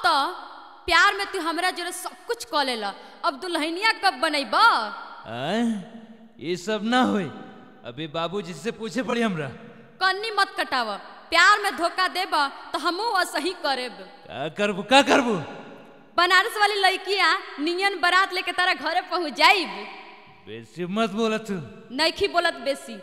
तो प्यार में तू हमरा जोरे सब कुछ कऽ लेला अब दुल्हनिया कब बनैब आय ये सब ना होई अभी बाबूजी से पूछे पड़ी हमरा कन्नी मत कटाव प्यार में धोखा देब तो हमहू असही करेब का करबू का करबू बनारस वाली लड़किया नियन बारात लेके तारा घरे पहुंच जाइब बेसी मत बोला तू नैखी बोलत बेसी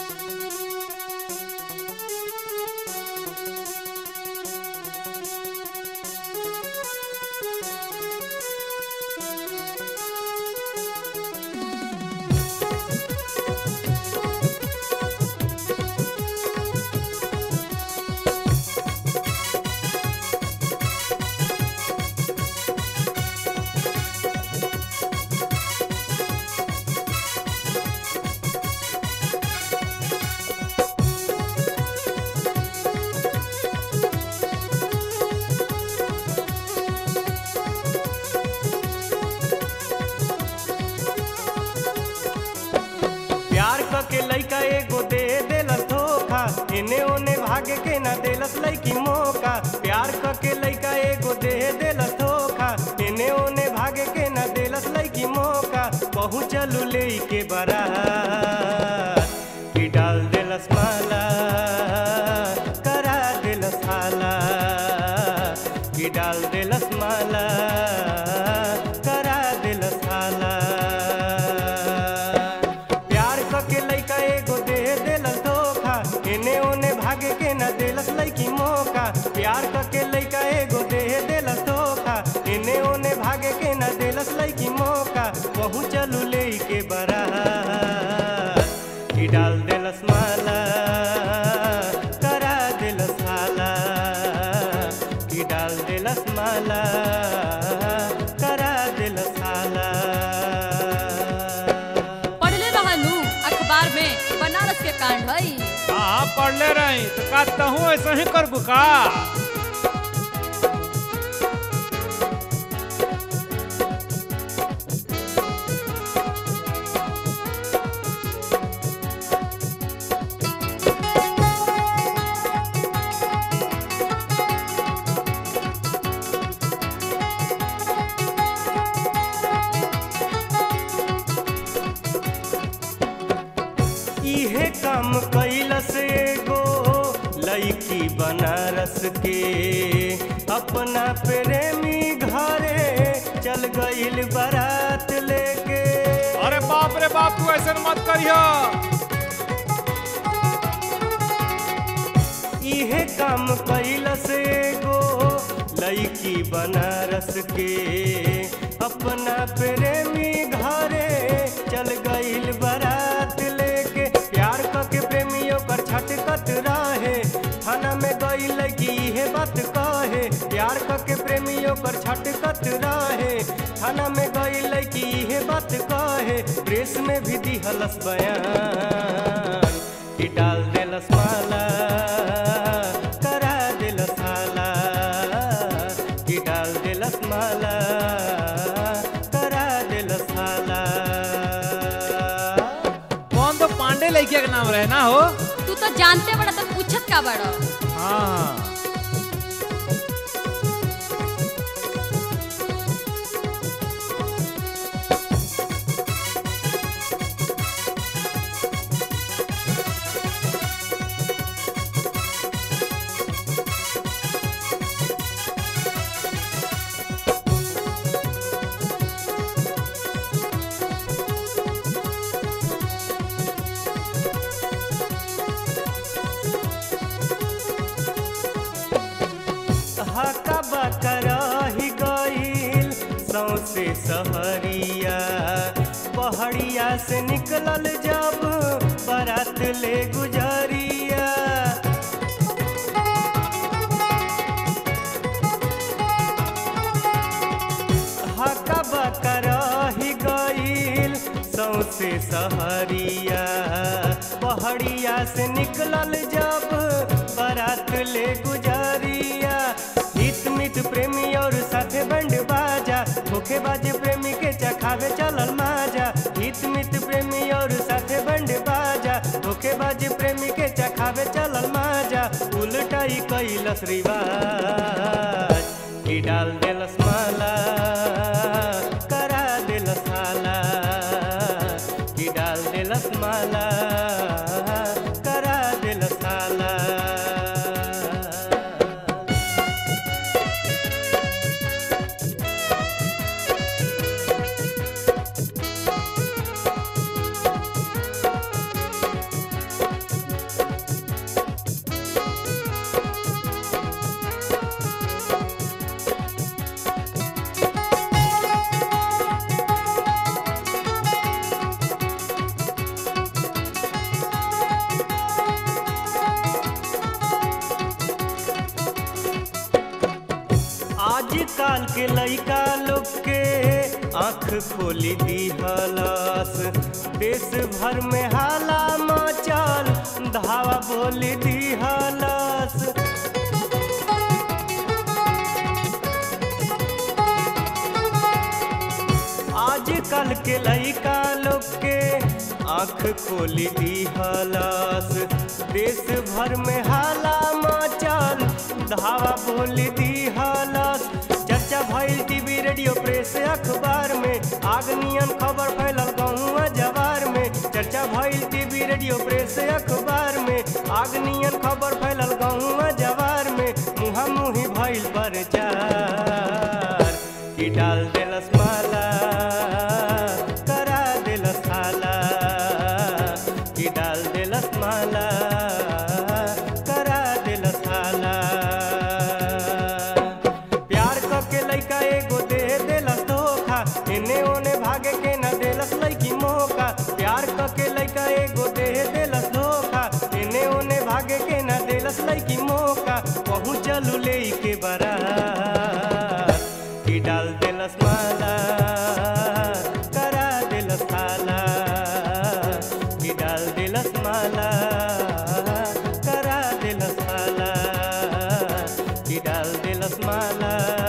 प्यार क के लइका एगो दे देलस धोखा एने ओने भागे के ना देलस लइकी मौका प्यार क के लइका एगो दे देलस धोखा एने ओने भागे के ना देलस लइकी मौका पहुँचलू ले के बारात कि डाल देलस माला करा देलस हाला कि डाल देलस माला करा देलस हाला प्यार क के लइका एगो दे देलस धोखा एने ओने भागे के ना देलस लइकी मौका प्यार क के लइका एगो दे देलस धोखा एने ओने भागे के ना देलस लइकी मौका पहुँचलू ले के बारात कि डाल देलस माला करा देलस हाला कि डाल देलस माला करा देलस हाला पढ़ले रहनु अखबार में बनारस के कांड हई हाँ पढ़ले रही तो का तहूँ ऐसा ही करबू का इहे काम कैलस एगो लड़की बनारस के अपना प्रेमी घरे चल गईल बारात लेके अरे बाप रे बाप तू ऐसा मत करियो इहे काम कैलस एगो लड़की बनारस के अपना प्रेमी घरे चल गईल बारात लेके प्यार क के प्रेमियों कर छटकत रहे थाना में गईल की इहे बात कहे प्यार क के प्रेमियों कर छटकत रहे थाना में गईल की इहे बात कहे प्रेस में भी दिहलस बयान कि डाल देलस माला करा देलस हाला कि डाल देलस माला करा देलस हाला कौन तो पांडे लड़किया के नाम रहे ना हो तू तो जानते बड़ा तो पूछत का बड़ा हाँ हका बकरही गईल सौसे सहरिया पहड़िया से निकलल जब बारात ले गुजरिया हका बकरही गईल सौसे सहरिया पहड़िया से निकलल जब बारात ले गुजरिया हित मित प्रेमी और साथे बंड बाजा धोखेबाज प्रेमी के चखावे चलल माजा हित मित प्रेमी और साथे बंड बाजा धोखेबाज प्रेमी के चखावे चलल माजा उल्टा ही कैलस रिवाज कि डाल देलस माला करा देलस हाला कि डाल देलस माला करा देलस हाला आजकल के लइका लोग के आँख खोली दिहलस देश भर में हाला मचल धावा बोली दिहलस आजकल के लइका लोग के आँख खोली दिहलस देश भर में हाला मचल धावा बोली दिहलस चर्चा भइल टीवी रेडियो प्रेस अखबार में आग नियन खबर फैलल गहुआ जवार में चर्चा भइल टीवी रेडियो प्रेस अखबार में आग नियन खबर फैलल गहुआ जवार में मुहा मुही भइल प्रचार कि डाल देलस माला करा देलस हाला कि डाल देलस माला करा देलस हाला प्यार क के लइका एगो दे देलस धोखा एने ओने भागे के न देलस लइकी मौका प्यार क के लइका एगो दे देलस धोखा एने ओने भागे के न देलस लइकी मौका पहुँचलू ले के बारात कि डाल देलस माला करा देलस हाला कि डाल देलस माला करा देलस हाला कि डाल देलस माला